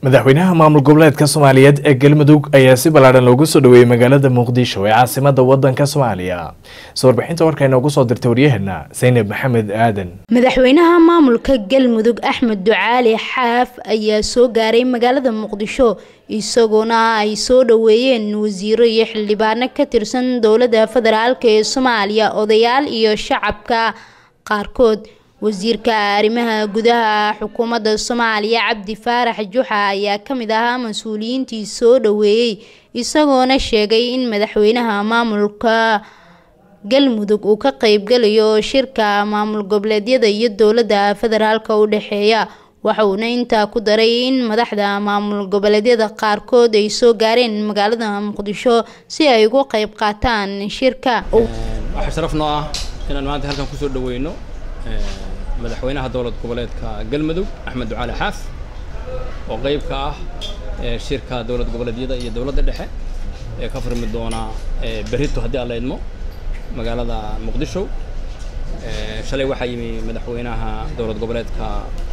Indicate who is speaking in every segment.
Speaker 1: madaxweynaha maamul goboleedka soomaaliyeed ee galmudug ayaa si ballaadhan loogu soo dhaweeyey magaalada muqdisho ee caasimada wadanka soomaaliya soo warbixinta warka inoogu soo dirtay waryaheena saynab maxamed aadan
Speaker 2: madaxweynaha maamulka galmudug axmed ducaali xaaf ayaa soo gaaray magaalada muqdisho isagoona ay soo dhaweeyeen wasiiro iyo xildhibaano ka tirsan dowladda federaalk ee soomaaliya odayaal iyo shacabka qaarkood wasiirka arrimaha gudaha xukuumadda soomaaliya cabdi faarax juxa ayaa ka mid ahaa mas-uuliyiintii soo dhaweeyey isagoona sheegay in madaxweynaha maamulka galmudug uu ka qeybgalayo shirka maamul goboleedyada iyo dowladda federaalka u dhexeeya waxauna intaa ku daray in madaxda maamul goboleedyada qaarkood ay soo gaareen magaalada muqdisho si ay ugu qeyb qaataan shirka
Speaker 3: waxaa sharaf noo ah inaan maanta halkan kusoo dhaweyno madaxweynaha dowlad goboleedka galmudug axmed ducaali xaaf oo qeyb ka ah shirka dowlad goboleedyada iyo dowladda dhexe ee ka furmi doona berrito haddii aan la idmo magaalada muqdisho shalay waxaa yimi madaxweynaha dowlad goboleedka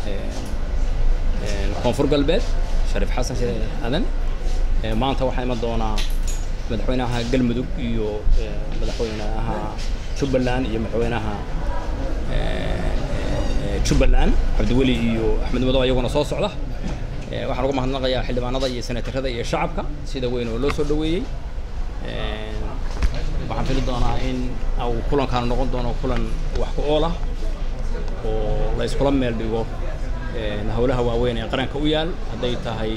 Speaker 3: koonfur galbeed shariif xasan sheekh aadan maanta waxaa iman doonaa madaxweynaha galmudug iyo madaxweynaha jubbaland iyo madaxweynaha jubbaland cabdiweli iyo axmed madow ayaguna soo socda waxaan uga mahadnaqayaa xildhibaanada iyo senatarada iyo shacabka sida weyn oo loo soo dhaweeyey waxaan fili doonaa in uu kulankaan noqon doono kulan wax ku ool ah oo la iskula meel dhigo howlaha waaweyn ee qaranka u yaal hadday tahay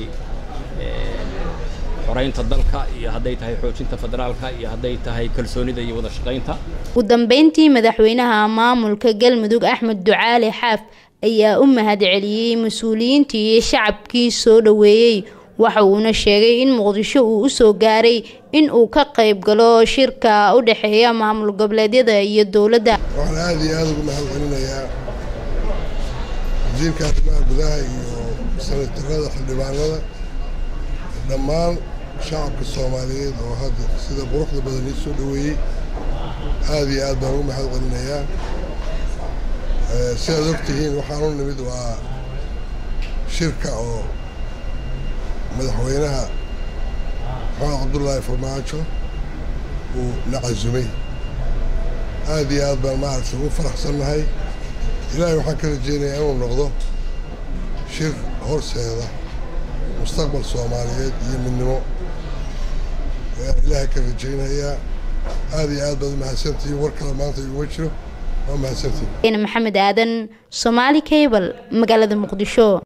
Speaker 3: xoreynta dalka iyo hadday tahay xoojinta federaalka iyo hadday tahay kalsoonida iyo wada shaqaynta
Speaker 2: ugu dambeyntii madaxweynaha maamulka galmudug axmed ducaali xaaf ayaa u mahad celiyey mas-uuliyiintii iyo shacabkii soo dhaweeyey waxa uuna sheegay in muqdisho uu usoo gaaray in uu ka qayb galo shirka u dhexeeya maamul goboleedyada iyo dowladda
Speaker 4: waxaan aada iyo aada ugu mahad celinayaa wasiirka arrimaha gudaha iyo senatarada xildhibaanada dhammaan shacabka soomaaliyeed oo hadda sida quruxda badan ii soo dhaweeyey aada iyo aad baan ugu mahad celinayaa sidaad ogtihiin waxaan u nimid waa shirka oo madaxweynaha maxamed cabdullaahi farmaajo uu na casumay aada iyo aad baan maaragtay ugu faraxsannahay ilaahay waxaan ka rajeynayaa inuu noqdo shir horseeda mustaqbal soomaaliyeed iyo midnimo ayaan ilaahay ka rajaynayaa aada iyo aad baad umahadsantihiin war kale maanta iguma jiro waa mahadsantihiin
Speaker 2: maxamed aadan soomaali cable magaalada muqdisho